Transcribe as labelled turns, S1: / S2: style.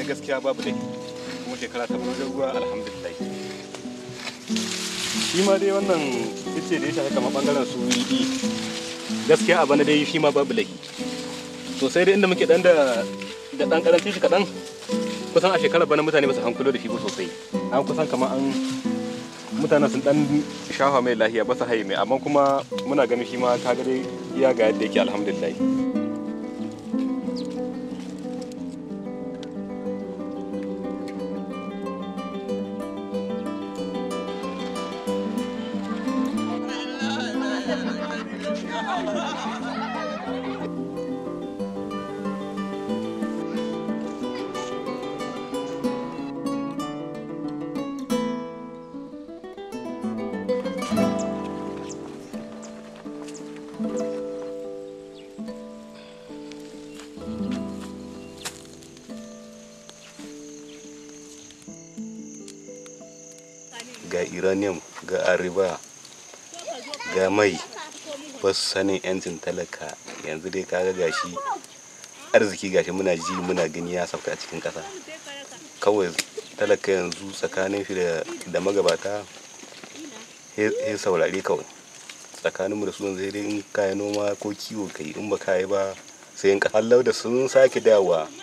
S1: bana gaskiya babu dai kuma shekara ta bana ruwa alhamdulillah shi ma dai wannan ice da ya shafi kamar bangaren su yi gaskiya a bana dai shi ma babu laifi to sai dai inda muke dan da da dan karancin shi kadan kusan a shekarar bana mutane ba su hankulo da shi ba sosai an kusan kamar an mutanen sun dan shafa mai lahiya ba su haye mai amma kuma muna ganin shi ma kaga dai iya ga yadda yake alhamdulillah ga uranium ga ariba ga mai ba su sanin yancin talaka yanzu dai kaga gashi arziki gashi muna ji muna gani ya sauka a cikin ƙasa kawai talaka yanzu tsakanin shi da magabata ya saurare kawai tsakanin mu da su yanzu dai in kayi noma ko kiwo kai in ba kayi ba sai in hallau da sun sake dawowa